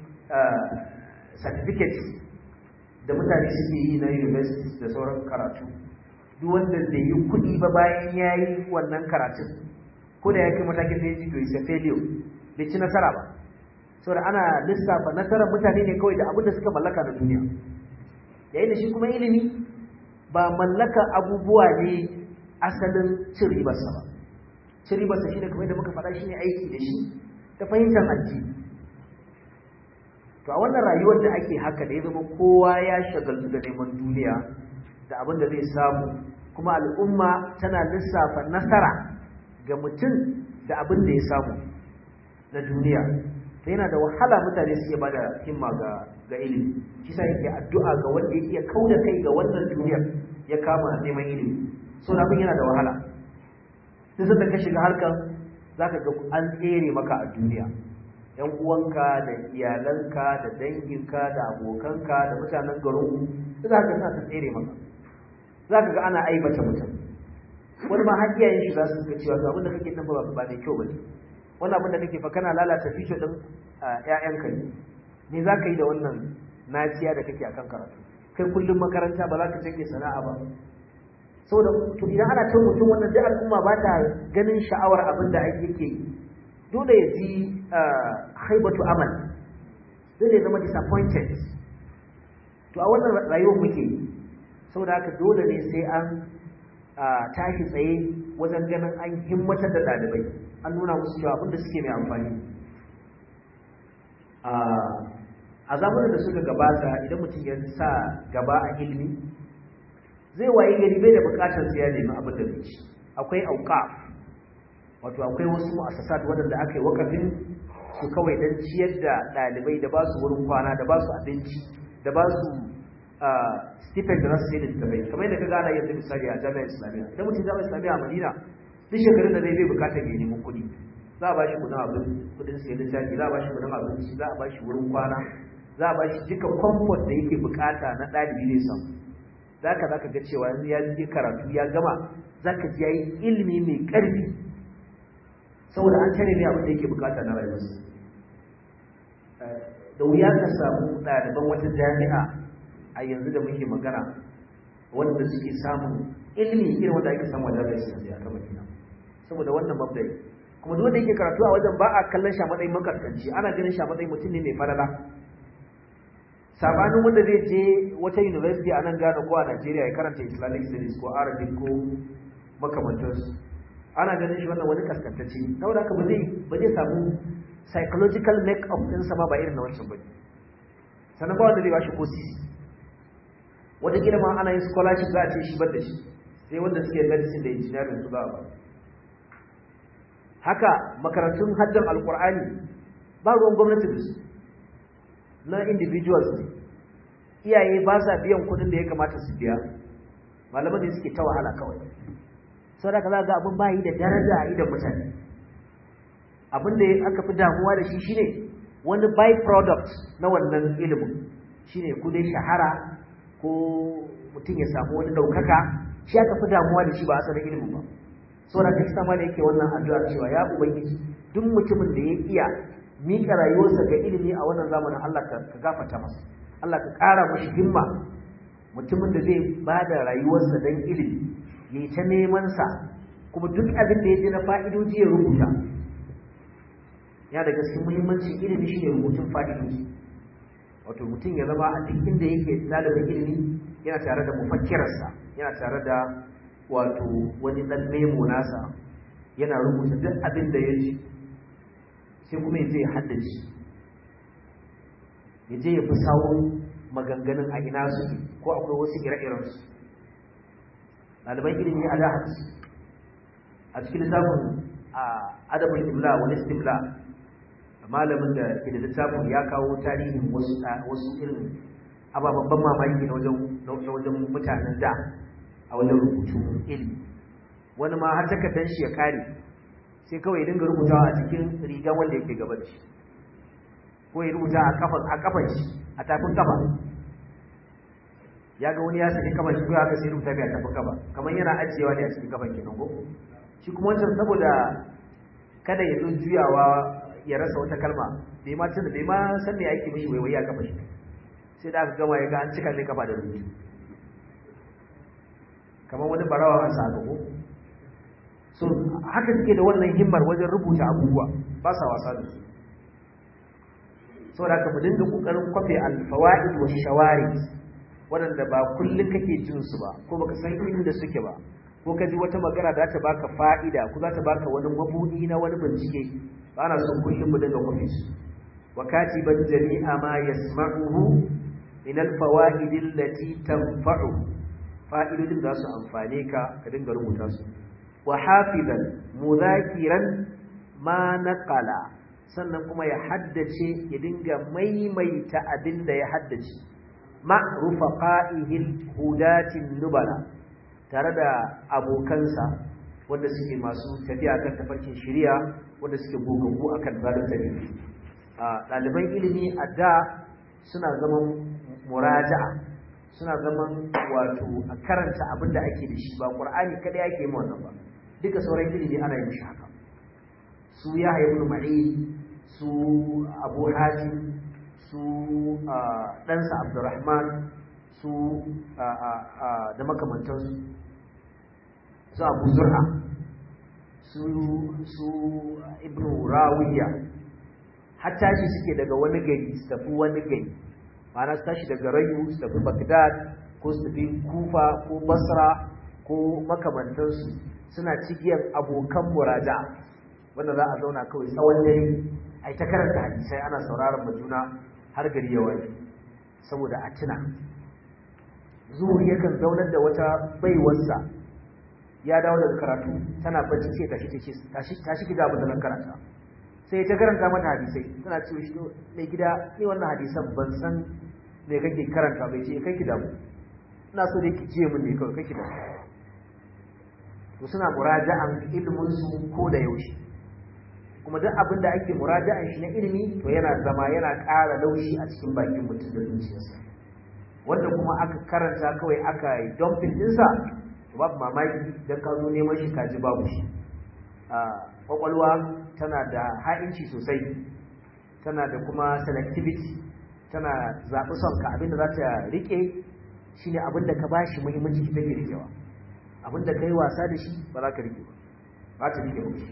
certificate da mutane suke yi na university da sauran karatu duk wanda da yi kuɗi ba bayan ya yi wannan karatun ko da ya kai matakin da ya ji to is a failure bai ci nasara ba saboda ana lissafa nasarar mutane ne kawai da abin da suka mallaka na duniya yayin da shi kuma ilimi ba mallaka abubuwa ne asalin cin ribarsa ba cin ribarsa shi ne kamar da muka faɗa shi ne aiki da shi ta fahimtar addini to a wannan rayuwar da ake haka da ya zama kowa ya shagaltu da neman duniya da abin da zai samu kuma al'umma tana lissafa nasara ga mutum da abin da ya samu na duniya ta yana da wahala mutane su iya ba da himma ga ga ilimi shi sa yake addu'a ga wanda ya iya kauda kai ga wannan duniyar ya kama neman ilimi so abin yana da wahala sai sanda ka shiga harkar zaka ga an tsere maka a duniya yan uwanka da iyalanka da danginka da abokanka da mutanen garin za ka sa ta tsere maka za ka ga ana aibata mutum wani ma har iyayen shi za su ga cewa to abin da kake nan ba ba mai kyau bane wannan abin da kake fa kana lalata future din ƴaƴanka ne me za ka yi da wannan naciya da kake akan karatu kai kullum makaranta ba za ka canje sana'a ba saboda to idan ana cin mutum wannan duk al'umma ba ta ganin sha'awar abin da ake ke dole ya ji haibatu amal dole ya zama disappointed to a wannan rayuwar muke saboda haka dole ne sai an tashi tsaye wajen ganin an himmatar da ɗalibai an nuna musu cewa abinda suke mai amfani a zamanin da suka gabata idan mutum ya sa gaba a ilimi zai waye gari bai da bukatar siya nemi abin da zai ci akwai auqaf wato akwai wasu mu'assasat waɗanda aka yi wakafin su kawai don ciyar da ɗalibai da ba su wurin kwana da ba su abinci da ba su stipend da nasu sai da littafai kamar yadda ka gana yanzu misali a jami'ar islamiyya idan mutum jami'ar islamiyya a madina duk shekarun da zai bai bukatar ya nemi kuɗi za a ba shi kudin abin kudin sai littafi za a ba shi kudin abinci za a ba shi wurin kwana za a ba shi duka comfort da yake bukata na ɗalibi zai samu za ka za ka ga cewa yanzu ya je karatu ya gama za ka ji ya yi ilimi mai ƙarfi saboda an tare ne abin da yake bukata na rayuwarsa da wuya ka samu ɗaliban wata jami'a a yanzu da muke magana wanda suke samun ilimi irin wanda ake samu a jami'ar islamiyya ta madina saboda wannan mabdai kuma duk wanda yake karatu a wajen ba a kallon shi a matsayin makaskanci ana ganin shi a matsayin mutum ne mai falala sabanin wanda zai je wata university a nan Ghana ko a Najeriya ya karanta Islamic studies ko Arabic ko makamantansu ana ganin shi wannan wani kaskantacce saboda haka ba zai ba zai samu psychological make up din sa ba ba irin na wancan bane sannan ba wanda zai bashi ko sisi wata gida ma ana yin scholarship za a ce shi bar da shi sai wanda suke medicine da engineering su za a ba haka makarantun haddan alkur'ani ba ruwan gwamnati da su na individuals ne iyaye ba sa biyan kudin da ya kamata su biya malaman ne suke ta wahala kawai sau da ka za ga abin bayi da daraja a idan mutane abin da aka fi damuwa da shi shine wani by product na wannan ilimin shine ko dai shahara ko mutum ya samu wani ɗaukaka shi aka fi damuwa da shi ba asalin ilimin ba saboda ta sama da yake wannan addu'a cewa ya ubangiji duk mutumin da ya iya mika rayuwarsa ga ilimi a wannan zamanin Allah ka gafarta masa Allah ka ƙara mashi himma mutumin da zai ba da rayuwarsa don ilimi ya yi ta neman sa kuma duk abin da ya ji na fa'idoji ya rubuta ya daga cikin muhimmancin ilimi shi ne rubutun fa'idoji wato mutum ya zama a duk inda yake ɗalibin ilimi yana tare da mufakkirarsa yana tare da wato wani ɗan memo nasa yana rubuta duk abin da ya ji sai kuma ya je ya haddace ya je ya fi sawun maganganun a ina suke ko akwai wasu ire-irensu ɗaliban ilimi a dahat a cikin littafin adabul imla wani istimla malamin da ke da littafin ya kawo tarihin wasu irin ababen ban mamaki na wajen mutanen da a wajen rubutu ilimi wani ma har takardar shi ya kare sai kawai ya dinga rubutawa a cikin rigan wanda yake gaba da shi ko ya rubuta a kafan a kafan shi a tafin kafa ya ga wani ya saki kafan shi ko haka sai rubuta bai a tafin kafa kamar yana ajiyewa ne a cikin kafan kenan ko shi kuma wancan saboda kada ya zo juyawa ya rasa wata kalma bai ma tunda bai ma san me ake mishi waiwai a kafa shi sai da aka gama ya ga an cika ne kafa da rubutu kamar wani barawa an sa ko so haka suke da wannan himmar wajen rubuta abubuwa ba sa wasa da su saboda haka mu dinga kokarin kwafe alfawaid wa shawari waɗanda ba kullum kake jin su ba ko baka san inda suke ba ko ka ji wata magana da ta baka fa'ida ko za ta baka wani mabudi na wani bincike ba na son kullum mu dinga kwafe su wa katiban jami'a ma yasma'uhu min alfawaid allati tanfa'u fa'idodin da su amfane ka ka dinga rubuta su wa hafizan muzakiran ma naqala sannan kuma ya haddace ya dinga maimaita abin da ya haddace ma rufaqa'ihil hudatin nubala tare da abokansa wanda suke masu tafiya kan tafarkin shari'a wanda suke gogaggu akan zalim tafiya a ɗaliban ilimi a da suna zaman muraja'a suna zaman wato a karanta abin da ake da shi ba ƙur'ani kada ake yi wannan ba duka sauran ilimi ana yin shi haka su ya haifu ma'i su abu hatim su ɗansa abdurrahman su da makamantansu su abu zur'a su ibn rawiya har tashi suke daga wani gari su tafi wani gari ma'ana su tashi daga rayu su tafi bagdad ko su tafi kufa ko basra ko makamantansu suna cikiyar abokan muraja wanda za a zauna kawai tsawon dare a yi ta karanta hadisai ana sauraron majuna har gari ya waye saboda a tuna zuhuri yakan zaunar da wata baiwarsa ya dawo daga karatu tana bacci ce tashi tashi tashi ki da abin da nan karanta sai ta karanta mata hadisai tana ce shi mai gida ni wannan hadisan ban san me kake karanta bai ce kai ki damu ina so dai ki jiye min ne kawai kai ki damu to suna muraja'an ilimin su ko da yaushe kuma duk abin da ake muraja'an shi na ilimi to yana zama yana ƙara laushi a cikin bakin mutum da zuciyarsa wanda kuma aka karanta kawai aka yi dumping ɗinsa to babu mamaki don ka zo neman shi kaji babu shi kwakwalwa tana da ha'inci sosai tana da kuma selectivity tana zaɓi son ka abinda za ta riƙe shi ne abinda ka ba shi muhimmanci ta ke riƙewa abinda ka yi wasa da shi ba za ka riƙe ba ba ta riƙe ba shi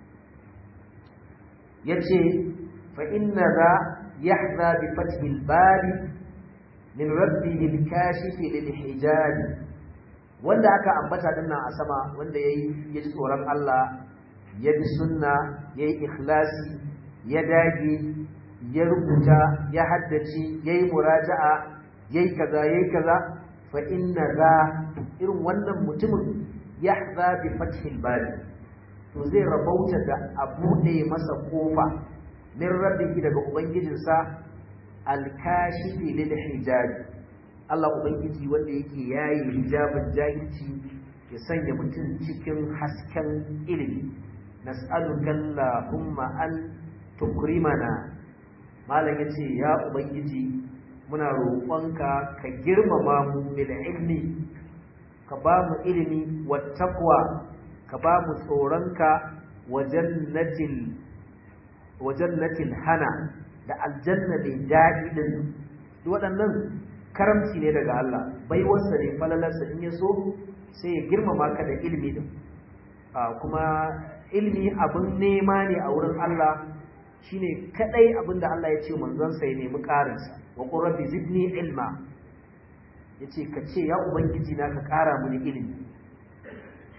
ya ce fa'inna za ya za bi fatihil bari min rabbi lil kashifi lil hijabi wanda aka ambata dinnan a sama wanda yayi ya ji tsoron Allah ya bi sunna yayi ikhlasi ya dage ya rubuta ya haddace yayi muraja'a yayi kaza yayi kaza fa inna za irin wannan mutumin yahza bi fathil bari to zai rabauta da a buɗe masa kofa min rabbihi daga ubangijinsa al-kashifi lil hijabi Allah Ubangiji wanda yake yayi hijabin jahilci ya sanya mutum cikin hasken ilimi nas'aluka Allahumma an tukrimana malam yace ya ubangiji muna roƙonka ka girmama mu bil ilmi ka ba mu ilimi wa taqwa ka ba mu tsoronka wa jannatil wa jannatil hana da aljanna da daɗi din waɗannan karamci ne daga Allah baiwarsa ne falalarsa in ya so sai ya girmama ka da ilimi din kuma ilimi abin nema ne a wurin Allah shine kadai abin da Allah ya ce manzon sa ya nemi karinsa wa qur rabbi zidni ilma yace ka ce ya ubangiji na ka kara mini ilimi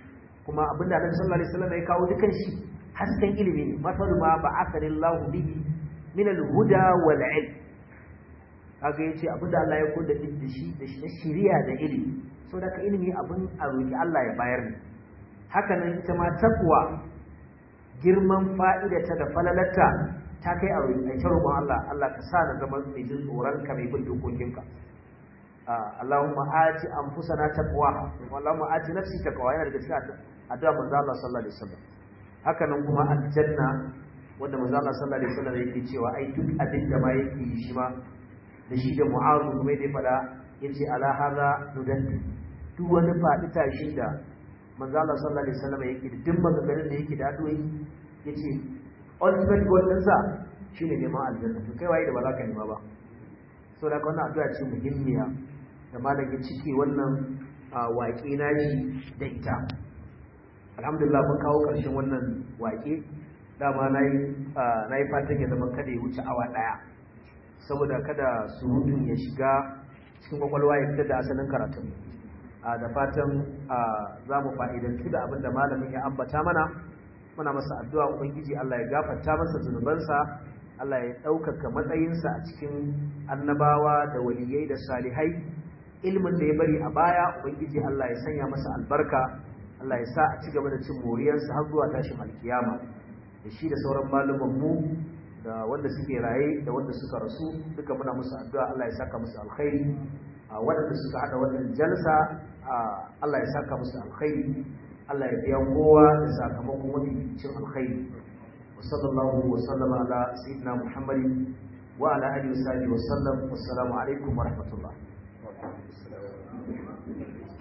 kuma abinda Annabi sallallahu alaihi wasallam ya kawo dukan shi hasken ilimi ne masalu ma ba'athallahu bihi min al-huda wal ilm kaga yace abinda Allah ya koda da shi da shi shiriya da ilimi so da ka ilimi abin a roki Allah ya bayar ne haka nan ita ma takwa girman fa'idata da falalarta ta kai a roki a roƙon Allah Allah ka sa na zama mai jin tsoron ka mai bin dokokinka Allahumma ati anfusana taqwaha Allahumma ati nafsi taqwa yana daga cikin addu'a manzo Allah sallallahu alaihi wasallam haka nan kuma aljanna wanda manzo Allah sallallahu alaihi wasallam yake cewa ai duk abin da ma yake yi shi ma da shi da mu'azu kuma da fada yace ala hadha nudan duk wani fadi tashin da manzo Allah sallallahu alaihi wasallam yake da duk maganganun da yake da addu'o'i yace ultimate goal din sa shine neman aljanna to kai waye da ba za ka nema ba saboda haka wannan addu'a ce muhimmiya da malam ya cike wannan waƙe nashi da ita alhamdulillah mun kawo ƙarshen wannan waƙe dama na yi fatan ya zama kada ya wuce awa ɗaya saboda kada surutun ya shiga cikin kwakwalwa ya fitar da asalin karatun da fatan za mu fa'idantu da abin da malamin ya ambata mana muna masa addu'a ubangiji Allah ya gafarta masa zunubansa Allah ya ɗaukaka matsayinsa a cikin annabawa da waliyai da salihai ilmin da ya bari a baya ubangiji Allah ya sanya masa albarka Allah ya sa a ci gaba da cin moriyarsa har zuwa tashin alkiyama da shi da sauran mu da wanda suke raye da wanda suka rasu duka muna musu addu'a Allah ya saka musu alkhairi a waɗanda suka haɗa wannan jalsa Allah ya saka musu alkhairi Allah ya biya kowa da sakamakon wani cin alkhairi wa sallallahu wa sallama ala sayyidina Muhammadin wa ala alihi wa sahbihi wa sallam wassalamu alaikum wa rahmatullah